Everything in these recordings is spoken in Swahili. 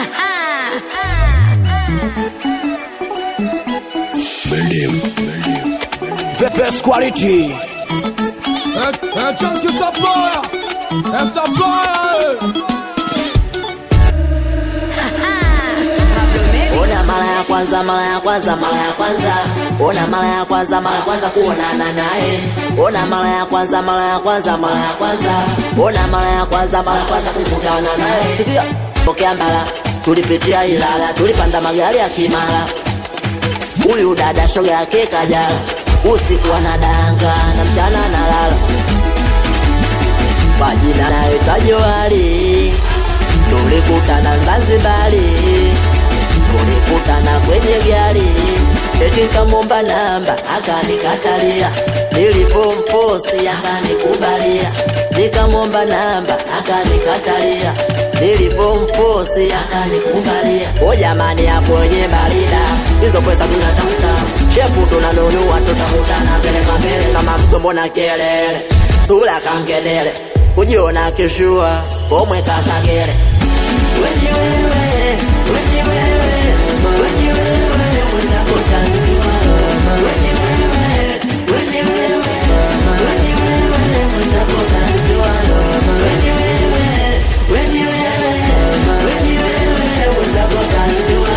Best quality. É, é tchan que essa ploia, essa ploia, Ona mara ya kwanza, mara ya kwanza, mara ya kwanza. Ona mara ya kwanza, mara ya kwanza kuonana naye. Ona mara ya kwanza, mara ya kwanza, mara ya kwanza. Ona mara ya kwanza, mara ya kwanza kukutana naye. Sikia, pokea mbala, tulipitia Ilala, tulipanda magari ya Kimara. Huyu dada shoga yake Kajala, usiku anadanga na mchana analala. Kwa jina naitwa Johari, tulikutana Zanzibari tulikutana kwenye gari, eti nikamwomba namba akanikatalia, nilipomfosi akanikubalia, nikamwomba namba akanikatalia, nilipomfosi akanikubalia. O jamani, hapo wenye barida hizo pesa tunatafuta, shepu tunanunua, tutakutana mbele kwa mbele, kama mtu mbona kelele, sura kangedele, kujiona kishua komwe kakagere Wenye wewe, wenye wewe, wenye wewe, mwenzako utanijua. Wenye wewe, wenye wewe, wenye wewe, mwenzako utanijua. Wenye wewe, wenye wewe, wenye wewe, mwenzako utanijua.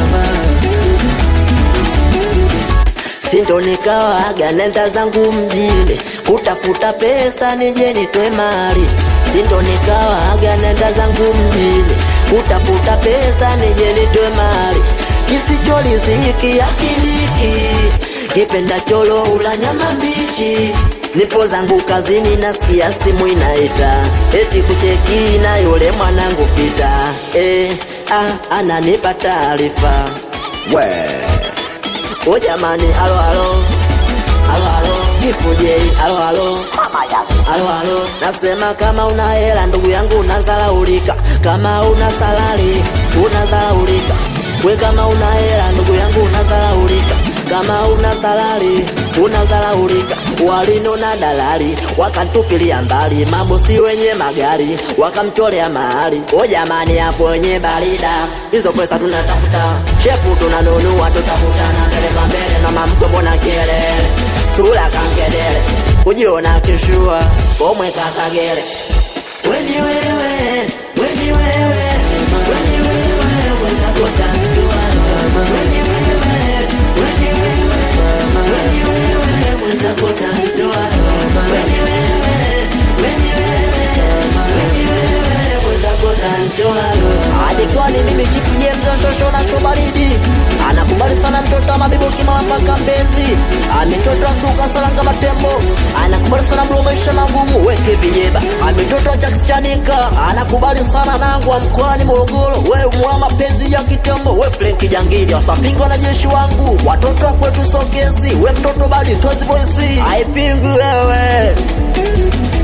Sindo nikawaga nenda zangu mjini kutafuta pesa nije nitwe mali. Sindo nikawaga nenda zangu mjini kutafuta pesa nije nitwe mali. Kisichoriziki akiliki kipenda cholo ula nyama mbichi. Nipo zangu kazini nasikia simu inaita eti kucheki na yule mwanangu pita eh, ah, ananipa taarifa we O jamani, alo alo, alo alo, jifuje, alo alo, mama yangu, alo alo, nasema kama una hela ndugu yangu unazalaulika, kama una salari unazalaulika, we kama una hela ndugu yangu unazalaulika, kama una salari unazalaulika. Walino na dalali wakatupilia mbali, mabosi wenye magari wakamtolea mahali. O jamani, hapo wenye barida, hizo pesa tunatafuta, shepu tunanunua, tutakutana mbele kwa mbele, na mamko mbona kelele, sura kangedele, kujiona kishua komwe kakagele. Weni wewe, weni wewe, weni wewe, mwenzako utanijua. Weni wewe, weni wewe, weni wewe, mwenzako utanijua. Weni wewe, weni wewe, weni wewe, mwenzako utanijua. Alikuwa ni mimi Chifu James Shosho na Shobaridi anakubali sana mtoto wa mabibo kimala mpaka Mbezi ametoto suka salanga matembo anakubali sana mlo maisha magumu weke vinyeba ametoto Jack Chanika anakubali sana nangu wa mkoani Morogoro we mwa mapenzi ya kitembo we Frank Jangili wasapingi wanajeshi wangu watoto wa kwetu sokezi we mtoto badi tozi voice haipingwi wewe